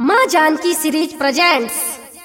माँ Janaki series presents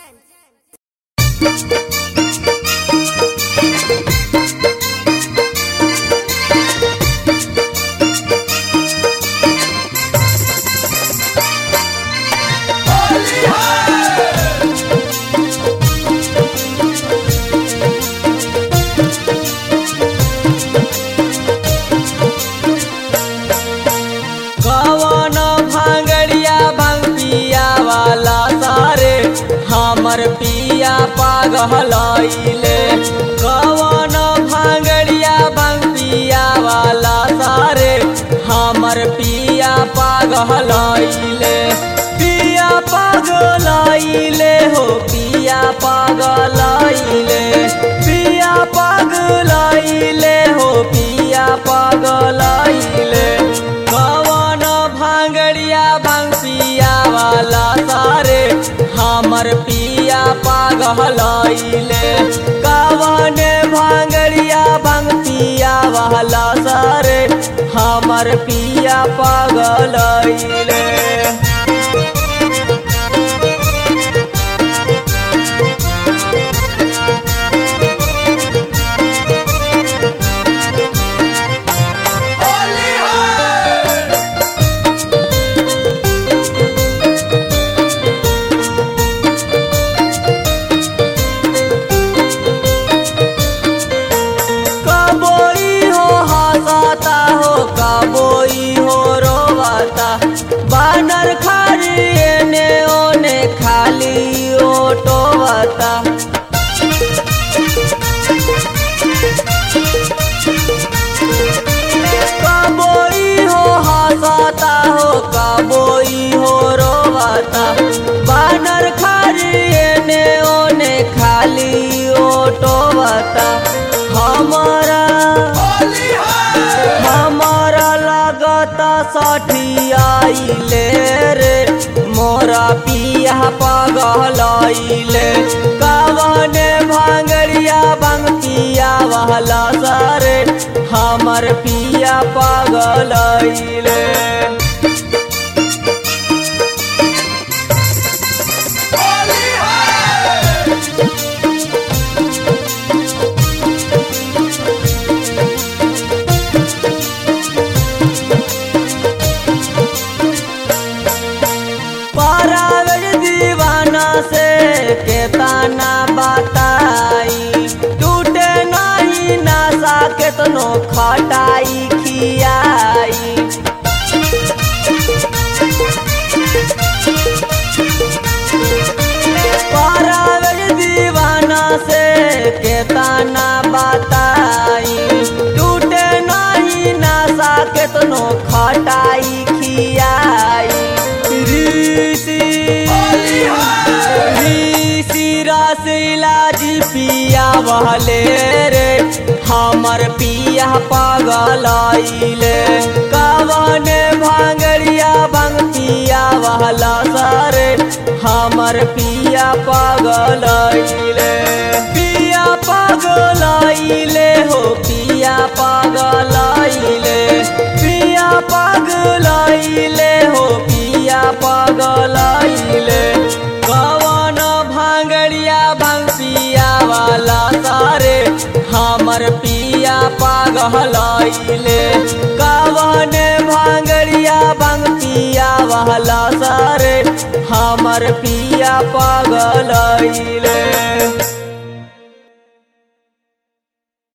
कवन भांगड़िया भांग पिया वाला सारे हमर पिया पागलैले कवन भांगड़िया भांग पिया वाला सारे हमर पिया पागलैले पिया पागलैले हो पिया पागलैले पिया पागलैले हो पिया पागलैले कवन भांगड़िया भांग पिया वाला सारे हमर पिया पागलैले कवन भांगड़िया भांग पिया वाला सारे हमर पिया पागलैले कबोई हो हंसाता हो कबोई हो रोवाता बानर खाली एने ओने खाली ओटोवाता कबोई हो हंसाता हो कबोई हो रोवाता बानर खाली एने ओने खाली ओटोवाता हमारा हमारा लगता सठियाइले रे मोरा पिया पगलैले कवने भांगड़िया भांग पिया वाला सारे हमर पिया पगलैले पारावर दीवाना से केतना बताई टूटे नहीं नशा केतनो खटाई खियाई पारावर दीवाना से केतना बताई टूटे नहीं नशा केतनो खटाई खियाई ऋषि ऋषि रसिला जी पिया बहले रे हमर पिया पागलैले कवन भांगड़िया भांग पिया वाला सारे हमर पिया पागलैले पिया पागलैले हो पिया पागलैले पिया पागलैले हो पिया पागलैले कवन भांगड़िया भांग पिया वाला सारे हमर पिया पागलैले कवन भांगड़िया भांग पिया वाला सारे हमर पिया पागलैले